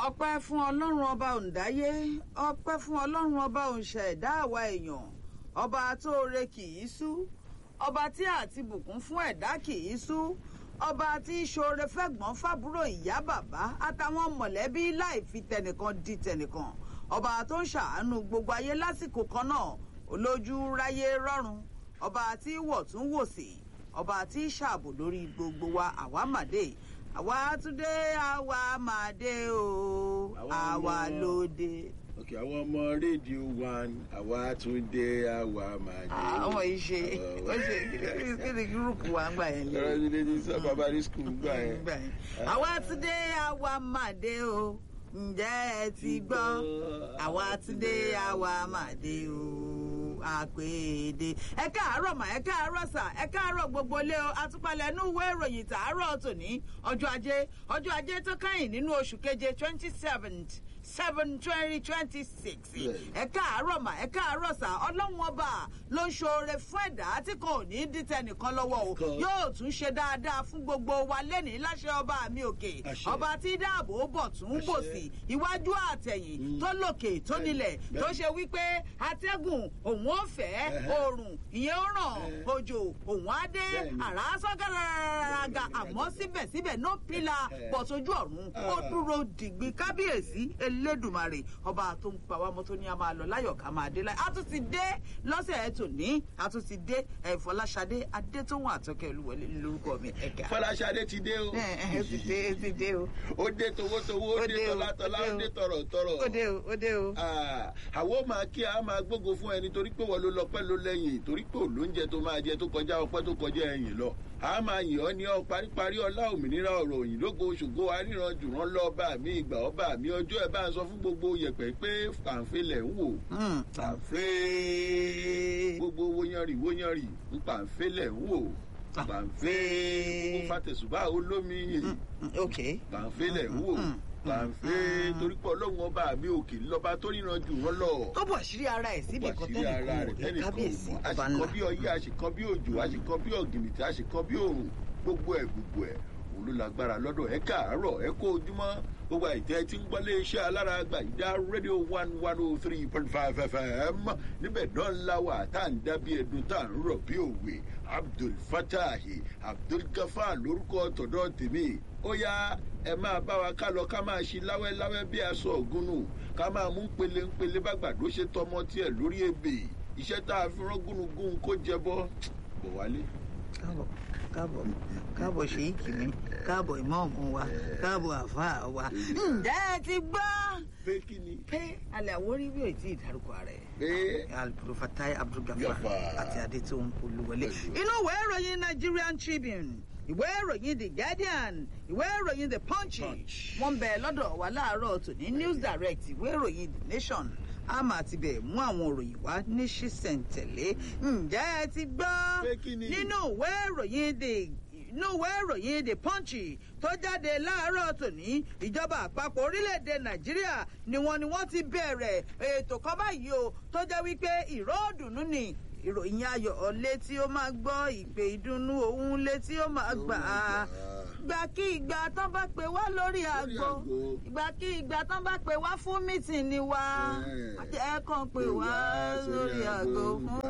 ọpẹ́ fún ọlọ́run ọba òǹdáyé ọpẹ́ fún ọlọ́run ọba òǹṣẹ̀dá àwa èèyàn ọba tóore kì í sú ọba tí àti bùkún fún ẹ̀dá kì í sú ọba tí ṣoore fẹ́gbọ́n fàbúrò ìyá bàbá àtàwọn mọ̀lẹ́bí láì fi tẹnìkan di tẹnìkan ọba tó ń ṣàánú gbogbo ayé lásìkò kan náà olójú ráyé rọrùn ọba tí wọ̀tún wòsì ọba tí ṣààbò lórí gbogbo wa àwa màdé àwa túndé àwa màdé o àwa lóde. ok àwọn ọmọ rédíò one àwa tún dé àwa máa dé. àwọn yìí ṣe ó ṣe kí ni gúrùpù wa ń gbà yẹn lé. ọ̀rọ̀ mi lè ní sọ bàbá ní skul gbà yẹn. Gbà yẹn. àwa túndé àwa màdé o ǹjẹ́ ẹ ti gbọ́ àwa túndé àwa màdé o àpèdè ẹ káàárọ̀ mà ẹ káàárọ̀ sà ẹ káàárọ̀ gbogbo ilé o àtúpalẹ̀ inú ìwé ìròyìn tàárọ̀ tòní ọjọ́ ajé ọjọ́ ajé tó kẹ́yìn nínú oṣù keje twenty seventh seven twenty twenty six ẹ káàárọ̀ mà ẹ káàárọ̀ sà ọlọ́run ọba ló ń ṣoore fún ẹ̀dá tí kò ní dìtẹ̀ nìkan lọ́wọ́ o Kan. yóò tún ṣe dáadáa fún gbogbo wa lẹ́nìí láṣẹ ọba mi òkè Àṣẹ. ọba tí dáàbò bọ̀ tún Àṣẹ. bò sí iwájú àtẹ̀yìn tó lòkè tó Bẹ́ẹ̀ni, nílẹ̀ tó bẹ́ẹ̀ni. ṣe wípé atẹ́gùn òun ó fẹ́ Ẹhẹ́. oòrùn ìyẹn ó ràn Ẹhẹ́. òjò òun á dé Bẹ́ẹ̀ni. àrá sọ́gàràgà àmọ́ síbẹ̀síbẹ̀ no pillar Ẹhẹ́. pọ̀ sójú ọ̀run ó Ah. dúró dìgbì kábíyèsí elédùmarè ọba tó ń pa wá mọ́ tó ní a máa lọ láyọ̀ ká máa dé láyọ̀ a tún ti dé lọ́sẹ̀ ẹ̀ tòní a tún ti dé ẹ̀ fọláṣadé adétóhùn àtọ́kẹ́ olúwọlé lórúkọ mi ẹ̀ka. fọláṣadé ti dé o. ẹ ẹ ó ti dé ó ti dé o ó dé towótowó ó Ó dé dé o, tọ́látọ́lá ó dé ó o. dé tọ̀rọ̀tọ̀rọ̀. ó dé o ó dé o. Ah, àwọn máa kí a máa gbógo fún ẹni torí pé wọn ló lọ pẹ́ ló lẹ́yìn torí pé òlóúnjẹ tó máa jẹ tó kọjá ọpẹ́ tó kọjá ẹ̀yìn lọ a máa yìn ọ́ ní ọ paríparí ọlá òmìnira ọ̀rọ̀ òyìn lógo ṣògo aríran jùrán lọ́ba mi ìgbà ọba mi ọjọ́ ẹ̀ bá ń sọ fún gbogbo yẹ̀pẹ̀ pé fàǹfẹ́ lẹ̀ ń wò Hmm, fàǹfẹ́ gbogbo wóyanrì wóyanrì ń pàǹfẹ́ lẹ̀ ń wò pàǹfẹ́ gbogbo fàtẹ̀sùbá olómi yìí ok. pàǹfẹ́ lẹ̀ ń wò Mm, pàǹfẹ́ torí pé ọlọ́run ọba mi òkè lọ́ba tó ríran jù wọ́n lọ tó bọ̀ sírí ara ẹ̀ síbi kan wàṣírí ara rẹ̀ tẹ́lẹ̀ kò kábíyèsí mọ̀ ọba àṣìkan ńlá. bí ọyẹ́ àṣìkan bí òjò àṣìkan bí ọ̀gìnìtì àṣìkan bí òrùn gbogbo ẹ̀ gbogbo ẹ̀ òun ló lágbára lọ́dọ̀ ẹ káàárọ̀ ẹ kó ojúmọ́ gbogbo àìtẹ́ tí ń gbọ́lé iṣẹ́ alára àgbà ìdá rédíò one one oh three point five fm níbẹ̀ náà ńlá wà tá à ń dá bí ẹdun tá à ń rọ̀ bí òwe abdul fatahi abdul gafar lórúkọ tọ̀dọ̀ tèmi ó yá ẹ máa bá wa ká lọ ká máa ṣe láwẹ́láwẹ́ bí aṣọ ògúnnù ká máa mú pele ńpele bàgbàdo ṣe tọmọ tiẹ̀ lórí ebè iṣẹ́ tá a fi rán gúnugún kó jẹ bọ́ bọ̀ wálé. káàbọ̀ káàbọ̀ káàbọ̀ ṣèyíkì mi káàbọ̀ ìmọ̀ọ́mù wa káàbọ̀ àfáà wa. ǹjẹ́ ẹ ti gbọ́ pé kí ni pé alẹ́ àwórí bí ò tí ì dárúkọ rẹ̀. pé alprofatai abdulgafar Gafar. àti adétòun olúwọlé. Pẹ̀lú. inú ìwé ìròyìn nigerian tribune ìwé ìròyìn the guardian ìwé ìròyìn the punch Punch. wọ́n ń bẹ lọ́dọ̀ wa láàárọ̀ tòní news direct ìwé ìròyìn the nation a máa ti bẹ̀ mú àwọn òròyìn wá ní ṣísẹ̀ntẹ̀lé ǹjẹ́ ẹ ti gbọ́ Pé kí ni? nínú ìwé ìròyìn the inú ìwé ìròyìn the punch tó jáde láàárọ̀ tòní ìjọba àpapọ̀ orílẹ̀-èdè nàìjíríà ni wọ́n ni wọ́n ti bẹ̀rẹ̀ ètò kan báyìí o tó jẹ́ wípé ìró òdùnnú ni ìròyìn ayọ̀ létí ó máa gbọ́ ìpè ìdùnnú òun létí ó máa gbà á ìgbà kí ìgbà tán bá pè wá lórí àgbo àgbo. ìgbà kí ìgbà tán bá pè wá fún mítìnì wa Eh. ẹ kàn pè wá lórí àgbo fún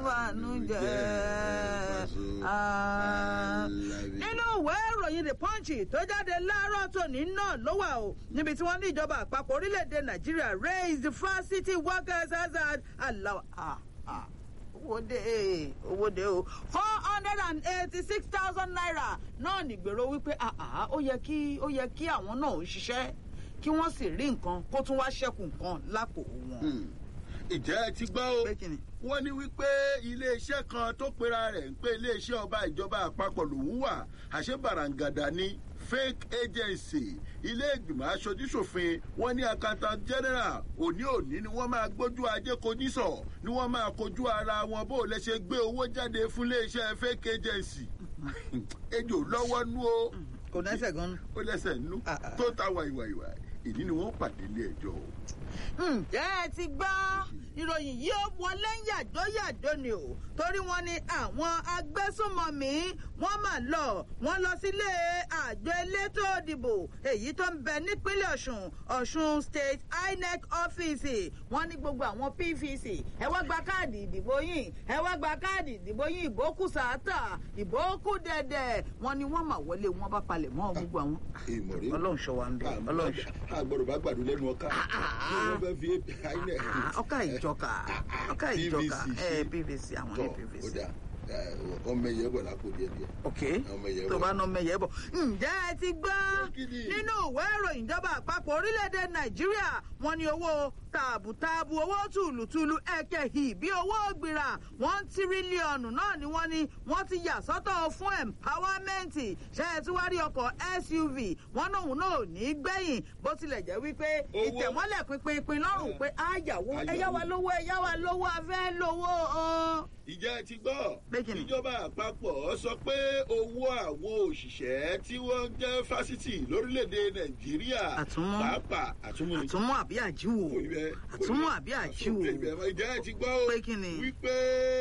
bànújẹ́ Ah. nínú ìwé ìròyìn the punch tó jáde láàárọ̀ tòní náà ló wà o níbi tí wọ́n ní ìjọba àpapọ̀ orílẹ̀-èdè nàìjíríà raise the facility workers hazard allow ah ah owó dé owó dé o four hundred and eighty-six thousand naira náà nìgbèrò wípé ah ah ó yẹ kí ó yẹ kí àwọn náà ó ṣiṣẹ́ kí wọ́n sì rí nǹkan kó tún wá ṣẹ́kù nǹkan lápò wọn. ìjẹ́ ẹ ti gbọ́ o pé kí ni. wọ́n ní wípé iléeṣẹ́ kan tó pera rẹ̀ ń pé iléeṣẹ́ ọba ìjọba àpapọ̀ lòún wà àṣẹ bàràǹgàdà ní fake agency ilé ìgbìmọ̀ aṣojúṣòfin wọ́n ní accountant general òní òní ni wọ́n máa gbójú ajé kojísọ̀ ni wọ́n máa kojú ara wọn bó lè ṣe gbé owó jáde fún iléeṣẹ́ fake agency ejò lọ́wọ́ nú o kò nẹ́sẹ̀ gan-an. ó lẹ́sẹ̀ nú Ah, ah. tó ta wàìwàìwà èyí ni wọ́n pàdé ilé ẹjọ́ o. ǹjẹ́ ẹ ti gbọ́ ìròyìn yìí ó wọlé yàjóyàjó ni o torí wọn ni àwọn agbésùnmọ̀mí wọ́n mà lọ wọ́n lọ sílé àjọ elétò òdìbò èyí tó ń bẹ nípínlẹ̀ ọ̀ṣun ọ̀ṣun state inec ọ́fíìsì wọ́n ní gbogbo àwọn pvc ẹ wá gba káàdì ìdìbò yín ẹ wá gba káàdì ìdìbò yín ìbò kù sàátà ìbò kù dẹ̀dẹ̀ wọ́n ní wọ́n mà wọlé wọn bá palẹ̀ mọ́ gbogbo àwọn. èèmọ̀ rẹ ọlọ́run ṣọ wa ń bẹ ọlọ́run ṣọ. àgbọ̀dọ̀ bá gbàdúrà lẹ́nu ọkà kí wọ́n fẹ́ fi inec. ọkà ìjọka ọkà ìjọka ẹ pvc àwọn ní tọ́ pvc. ó dà ọmọ ẹ̀yẹ bọ̀ lápò díẹ̀ díẹ̀. ok ọmọ ẹ̀yẹ tó bọ̀. bá ná mẹyẹ bọ. ǹjẹ́ ẹ ti gbọ́ Kíni? nínú ìwé ìròyìn ìjọba àpapọ̀ orílẹ̀-èdè nàìjíríà wọ́n ní owó tààbùtààbù owó tùlùtùlù ẹ̀kẹ́hì bí owó gbìrà one tírílíọ̀nù náà ni wọ́n ní wọ́n ti yà sọ́tọ̀ fún empowerment ṣe é tí wá rí ọkọ̀ suv wọn náà náà ò ní gbẹ̀yìn bó tilẹ̀ jẹ́ wípé Owó. ìtẹ̀mọ́lẹ̀ pinpin lọ́rùn pé àyàwó Àyàwó. ẹ̀yá wa lówó ẹ̀yá wa lówó afẹ́ lówó ọ̀hún. ìjẹ́ ẹ ti gbọ́ Pé kíni? ìjọba àpapọ̀ sọ pé owó àwọn òṣìṣẹ́ tí wọ́n jẹ́ fásitì lórílẹ̀‐èdè nàìjíríà Àtúnmú. pàápàá àtúnmú ni. àtúnmọ̀ àbí àjíwò Kò rí bẹ́ẹ̀, kò rí àtúnmọ̀ bẹ́ẹ̀. àbí àjíwò. ìjẹ́ ẹ ti gbọ́ o Pé kíni? wípé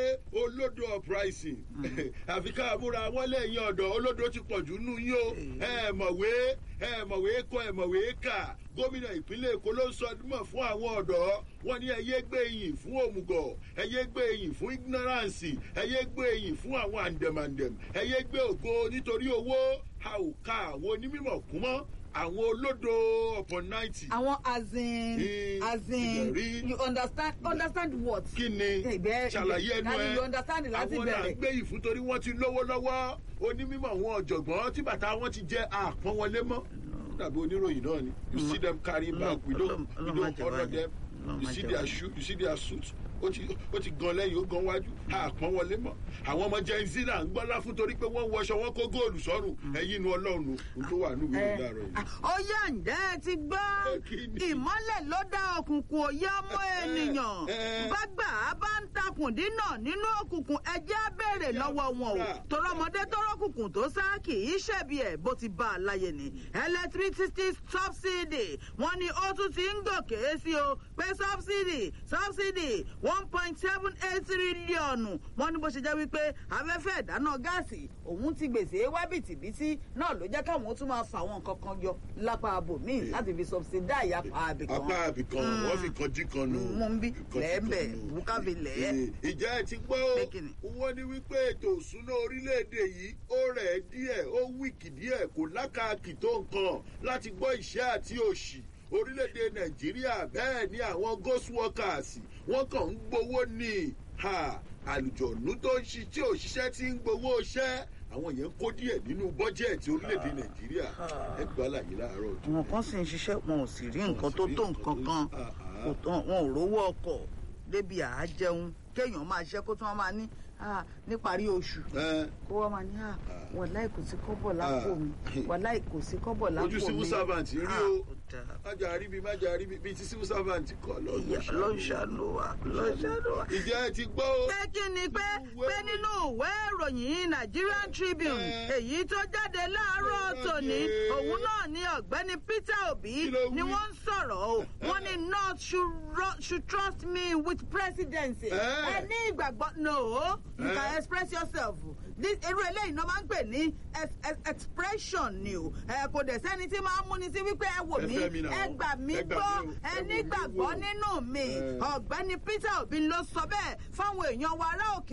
olódo uprising àfi ká múra wọn lẹ́yìn ọ̀dọ̀ olódo ti pọ̀ jù nù yín o ẹ mọ̀wé ẹ mọ̀wé kọ ẹ mọ̀wé kà gómìnà ìpínlẹ̀ èkó ló ń sọ dímọ̀ fún àwọn ọ̀dọ́ wọn ní ẹyẹ gbé yìn fún òmùgọ̀ ẹyẹ gbé yìn fún ignorance ẹyẹ gbé yìn fún àwọn àǹdẹ̀màǹdẹ̀m ẹyẹ gbé ògo nítorí owó a ò ka àwọn onímọ̀ kún mọ́ àwọn olódo upon ninety àwọn as in Eh, as in ìbẹ̀rí. you understand understand what. kí ni Ìbẹ̀- ṣàlàyé ẹnu Daddy, ẹ you understand láti àwọn náà bẹ̀rẹ̀. gbé yìí fún torí wọ́n ti lówó lọ́wọ́ onímọ̀ àwọn ọ̀jọ̀gbọ́n tí bàtà wọn ti jẹ́ àpọ́n wọlé mọ́ Ó dàbí oníròyìn náà ni you see them carry bag we don't we Ọlọ́run má don't jẹ́ honour báyìí. them Ọlọ́run you má see jẹ́ their báyìí. shoe you see their suit ó ti ó ti gan lẹ́yìn ó gan wájú àpọ́n wọlé mọ́ àwọn ọmọ gen z náà ń gbọ́lá fún torí pé wọ́n wọṣọ wọn kó góòlù sọ́rùn ẹ̀yìn inú ọlọ́run ohun tó wà nínú ìwé ìdárọ̀ yìí. ó yá ǹjẹ́ ẹ ti gbọ́ Ẹ kí ni? ìmọ́lẹ̀ ló dá òkùnkùn òye ọmọ ènìyàn ẹ. bágbà á bá ń takùn dínà nínú òkùnkùn ẹjẹ́ á béèrè lọ́wọ́ wọn o fúnra. torí ọmọdé tó rọ́kùnkùn tó sá kì í ṣẹ̀bi ẹ̀ bó ti bá a láyé ni electricity subsidy wọ́n ní ó tún ti ń gòkè sí o pé subsidy subsidy one point seven eight tírílíọ̀nù wọ́n ní bó ṣe jẹ́ wípé afẹ́fẹ́ ìdáná gáàsì òun ti gbèsè wá bìtìbìtì náà ló jẹ́ káwọn ó tún máa fà àwọn nǹkan kan yọ lápá abòmíì láti fi subsidize apá abìkan. apá àbìkan wọ́n fi kan jí kan nù. mú ń bí Kan jí kan lẹ́ẹ̀bẹ̀ nù. bùkàbí lẹ́ẹ̀. ìjà ẹ ti gbọ́ Pé kíni? o wọ́n ní wípé ètò òṣùná orílẹ̀-èdè yìí ó rẹ̀ díẹ̀ ó wíìkì díẹ̀ kò lákàkì tó nǹkan láti gbọ́ ìṣẹ́ àti òṣì orílẹ̀-èdè nàìjíríà bẹ́ẹ̀ ni àwọn ghost workers wọ́n kàn ń gbowó ní ha àlùjọ̀nù tó ń ṣi tí òṣìṣẹ́ ti ń gbowó iṣẹ́ àwọn yẹn ń kó díẹ̀ nínú bọ́jẹ̀tì orílẹ̀-èdè nàìjíríà ẹgbàá láyé láàárọ̀ ọjọ́. àwọn kan sì ń ṣiṣẹ́ wọn ò sì rí nǹkan tó tó nǹkan kan Ah, ah. kò tán wọn ò rówó ọkọ̀ débi àá jẹun kéèyàn máa ṣiṣẹ́ kó tún wọn máa ní ah, níparí oṣù Ẹ, kó wọ́n máa ní ah, wàláì kò sí kọ́bọ̀ lápò mi wàláì kò sí kọ́bọ̀ lápò mi. ojú civil servant rí Ah, o ó dáa. májà rí bí májà rí bí bíi ti civil servant kọ Ìyá lọ́dún ló ń ṣàánú wa ló ń ṣàánú wa. ìjẹ́ ẹ ti gbọ́ o. pé kí ni pé pé nínú ìwé ìròyìn Nigerian Tribune Eh. èyí tó jáde láàárọ̀ Eh. tòní òun náà ni ọ̀gbẹ́ni Peter Obi Kí ló wí? ni wọ́n ń sọ̀rọ̀ o wọ́n ní North should, ro- should trust me with presidency Eh. ẹ ní ìgbàgbọ́ no you Eh. can express yourself This- irú eléyìí náà máa ń pè ní ex- ex- expression ni o ẹ kò dẹ̀ sẹ́ni tí máa ń múni sí wípé ẹ wò Ẹ mí fẹ́ mi náà. ẹ gbà mí Ẹ gbà gbọ́ mí o. ẹ Ẹ wò mí nígbàgbọ́ wò. nínú mi Eh. ọ̀gbẹ́ni Peter Obi ló sọ bẹ́ẹ̀ fáwọn èèyàn wa ará òkè